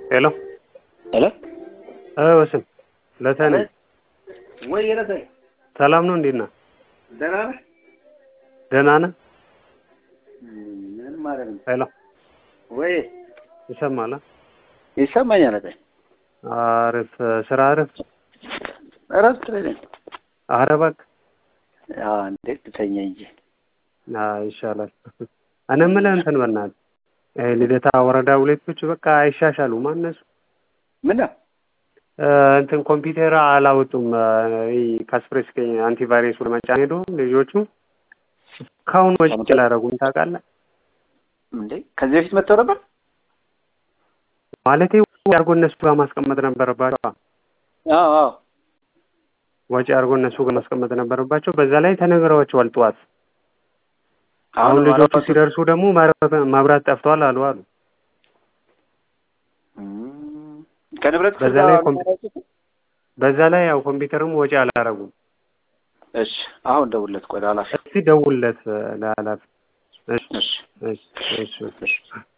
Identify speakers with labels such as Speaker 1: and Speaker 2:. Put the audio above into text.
Speaker 1: ሄሎ
Speaker 2: ሄሎ
Speaker 1: ወስን ለተኔ
Speaker 2: ወይ የለተ
Speaker 1: ሰላም ነው? እንዴት ነህ?
Speaker 2: ደህና ነህ?
Speaker 1: ደህና ነህ?
Speaker 2: ምን ማለት ነው?
Speaker 1: ሄሎ
Speaker 2: ወይ
Speaker 1: ይሰማል?
Speaker 2: ይሰማኛል። አለ
Speaker 1: አሪፍ ስራ አሪፍ።
Speaker 2: እረፍት ላይ ነኝ።
Speaker 1: ኧረ እባክህ
Speaker 2: አዎ፣ እንዴት ልተኛ እንጂ
Speaker 1: አዎ፣ ይሻላል። እኔ የምልህ እንትን በእናትህ ይሄ ልደታ ወረዳ ሁለቶች በቃ አይሻሻሉም እነሱ
Speaker 2: ምን ነው
Speaker 1: እንትን ኮምፒውተር አላወጡም። ካስፕሬስ አንቲቫይረሱ ለመጫን ሄዶ ልጆቹ እስካሁን ወጪ አላደረጉም። ታውቃለህ
Speaker 2: እንዴ? ከዚህ በፊት መጥተው ነበር
Speaker 1: ማለቴ አድርጎ እነሱ ጋር ማስቀመጥ ነበረባቸው።
Speaker 2: አዎ አዎ
Speaker 1: ወጪ አድርጎ እነሱ ጋር ማስቀመጥ ነበረባቸው። በዛ ላይ ተነግረዋቸዋል ጠዋት። አሁን ልጆቹ ሲደርሱ ደግሞ መብራት ጠፍቷል አሉ አሉ
Speaker 2: ከንብረት
Speaker 1: በዛ ላይ በዛ ላይ ያው ኮምፒውተርም ወጪ አላረጉም።
Speaker 2: እሺ አሁን ደውልለት። ቆይ ላላፍ
Speaker 1: እስቲ ደውልለት ለኃላፊ። እሺ
Speaker 2: እሺ
Speaker 1: እሺ እሺ